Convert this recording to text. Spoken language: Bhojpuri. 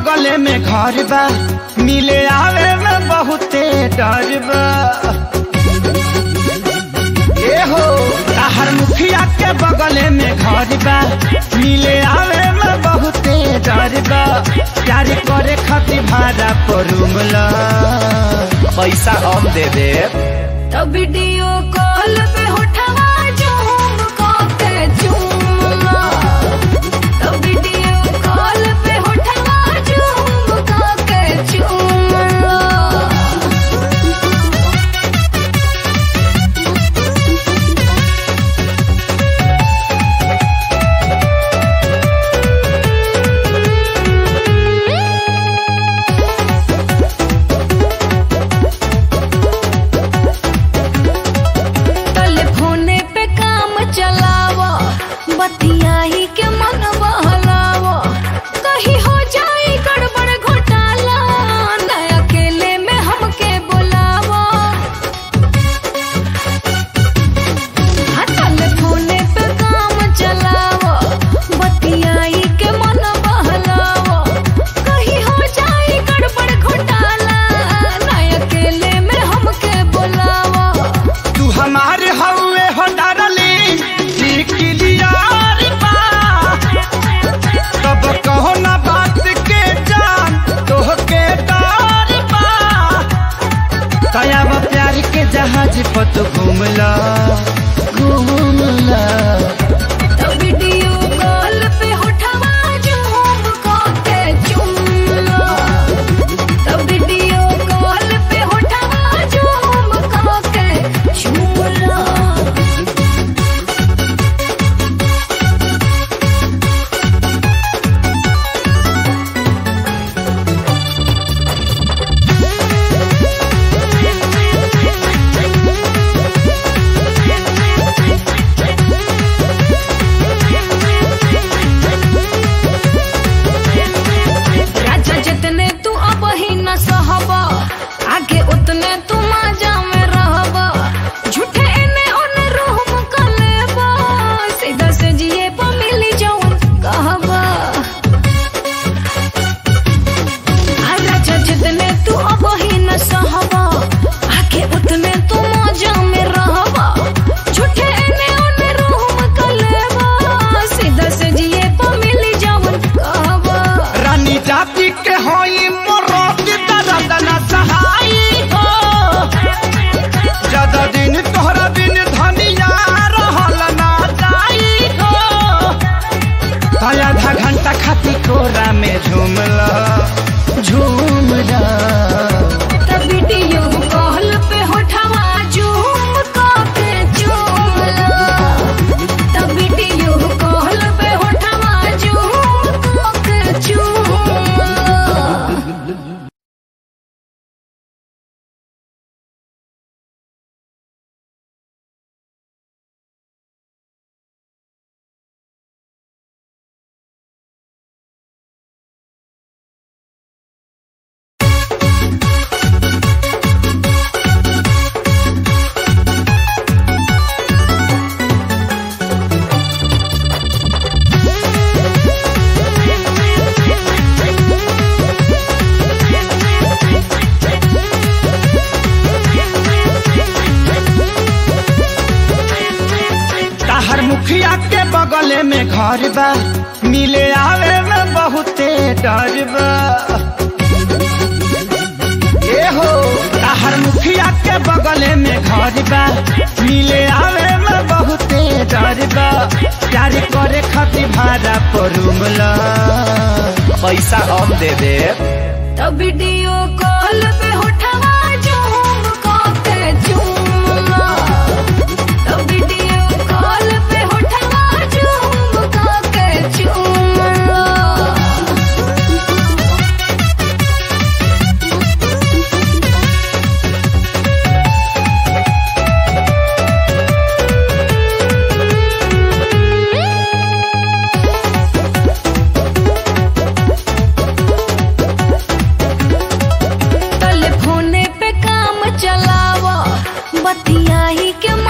बगले में घर बा मिले आवे में बहुते डर बा ए हो ताहर मुखिया के बगले में घर बा मिले आवे में बहुते डर बा प्यार करे खातिर भाड़ा पर रूमला पैसा हम दे देब तो वीडियो कॉल पे उठवा झूम के चूमला तो वीडियो कॉल पे उठवा झूम के चूमला टेलीफोने पे काम चलावो बतियाही के मन बहलावो कहीं हो जाए गड़बड़ घोटाला न अकेले में हमके बुलावो हाँ, टेलीफोने पे काम चलावो बतियाही के मन बहलावो कहीं हो जाए गड़बड़ घोटाला न अकेले में हमके बुलावो तू हमारे हवे हो डरली क्लियर बा तब कहो ना बात के जान तोहके डर बा कयाब प्यार के जहाज पर तू घूमला घूमला तो वीडियो कॉल पे उठवा झूम के चुमला तो वीडियो कॉल पे उठवा झूम के चुमला राजा जितने तू अब ही न सहब आगे उतने तू माजा में रहब झूठे इने उन रूम कर लेब सीधा से जिए पर मिली जौन कहब आ राजा जितने तू अब ही न सहब आगे उतने तू माजा में रहब झूठे इने उन रूम कर लेब सीधा से जिए पर मिली जौन कहब रानी जाति के होई मोरोत दर्द न सहाई हो ज्यादा दिन तोहरा बिन धनिया रहल ना जाई हो ताया आधा घंटा खाती कोरा में झूमला झूमला तब वीडियो कॉल पे उठवा झूम के चूमला तब वीडियो कॉल पे उठवा झूम के चूमला ताहर मुखिया के बगले में घर बा मिले आवे में बहुते डर बा ए हो ताहर मुखिया के बगले में घर बा मिले आवे में बहुते डर बा प्यार करे खातिर भाड़ा पर रूमला पैसा हम दे देब तब वीडियो कॉल पे उठवा झूम के चूमला तब वीडियो कॉल पे उठवा झूम के चूमला टेलीफोने पे काम चलावो बतियाही के